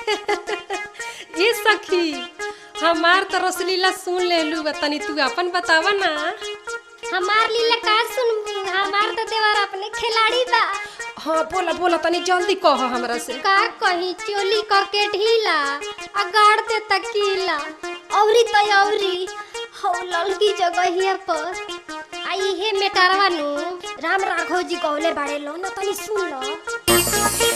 जी सखी हमार तो रसलीला सुन लेलू बा तनी तू अपन बतावा ना हमार लीला का सुनबू हमार तो देवर अपने खिलाड़ी बा हाँ बोला बोला तनी जल्दी कह हमरा से का कही चोली करके ढीला आ गाड़ दे तकीला औरी तो औरी हौ ललकी जगहिया पर आ इहे मेटारवा नु राम राघव जी गौले बाड़े लो ना तनी सुन लो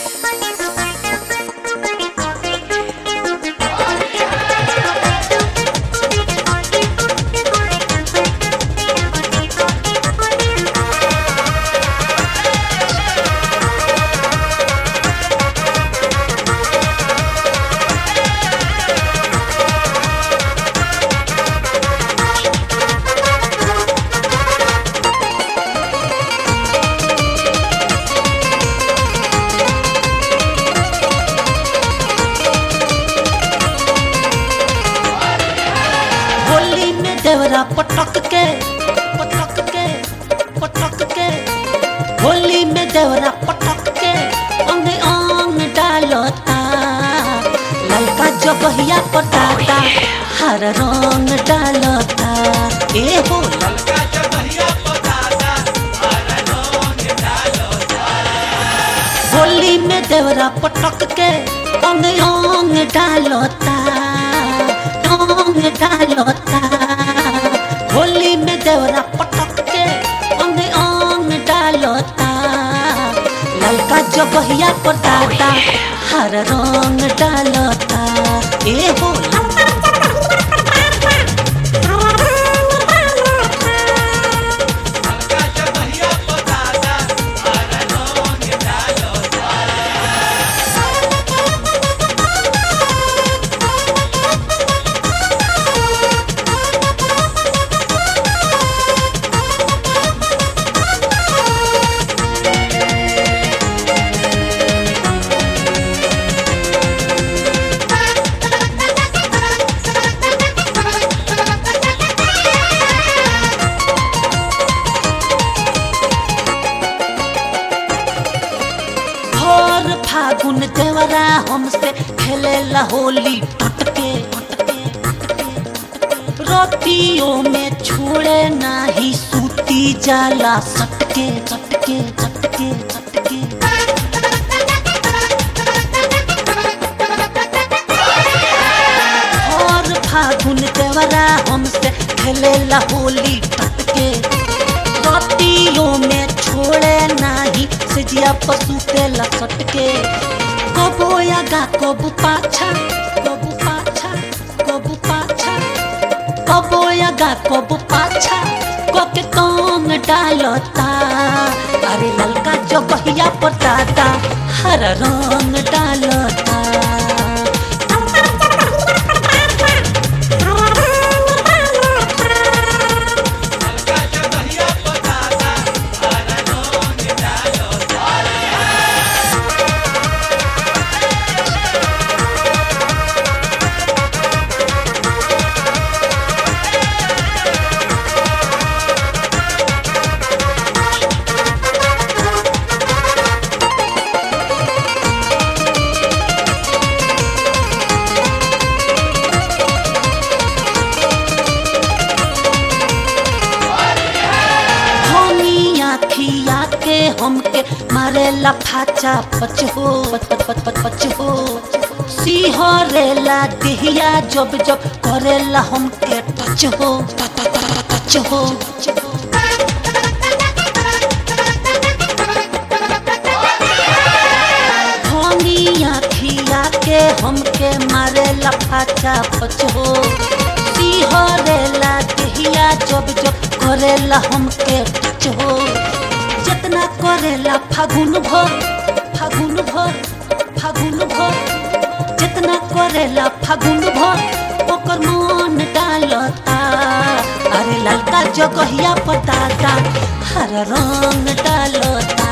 होली में देवरा पटक के पटक के पटक के होली में देवरा पटक के अंग अंग डालता ललका जगहिया पटाता हर रंग डालता ए हो होली में देवरा पटक के अंग अंग डालता अंग डालता होली में देवरा पटक के अंग अंग डालता ललका जगहिया पटाता हर रंग डालता ए हो भोर फागुन देवरा हमसे खेलेला होली टटके रोटियों में छोड़े नाही सूती जाला सटके सटके सटके सटके भोर फागुन देवरा हमसे खेलेला होली टटके रोटियों में छोड़े नाही सिजिया पशु के लसट के कबो आगा कबू पाछा कबू पाछा कबू पाछा कबो आगा कबू पाछा कोके कौन डालता अरे ललका जगहिया पटाता हर रंग डालता धनिया खिया के हमके मारे लफाचा पच हो पच पच पच पच पच हो सिहरेला दिहिया जब जब करेला हमके टच हो टच टच टच हो धनिया खिया के हमके मारे लफाचा पच हो सिहरेला दिहिया जब जब करेला हमके टच हो जितना करेला फागुन भर फागुन भर फागुन भर जितना करेला फागुन भर ओकर मन डालता अरे ललका जगहिया पटाता हर रंग डालता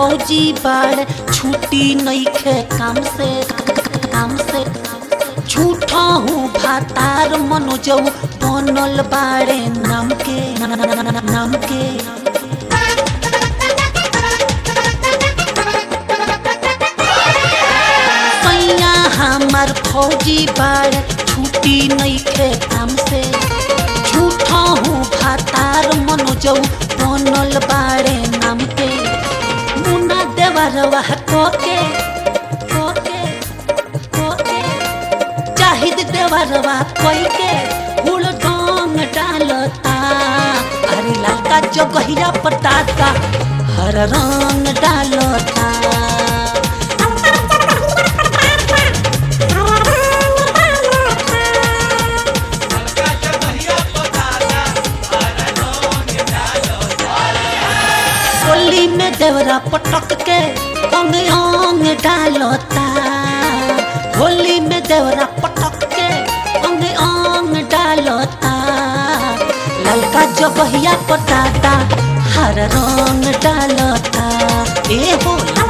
फौजी बाड़ छुट्टी नइखे काम से काम से झूठा हूँ भातार मनोजऊ बनल बाड़े नाम के नाम के सैया हमार फौजी बाड़ छुट्टी नइखे काम से झूठा हूँ भातार मनोजऊ बनल बाड़े नाम के मुना देवरवा कोके कोके कोके चाहिद देवरवा कोई के हुल डोंग डालता अरे ललका जगहिया पटाता हर रंग डालता होली में देवरा पटक के अंग अंग डालता होली में देवरा पटक के अंग अंग डालता ललका जगहिया पटाता हर रंग डालता ए हो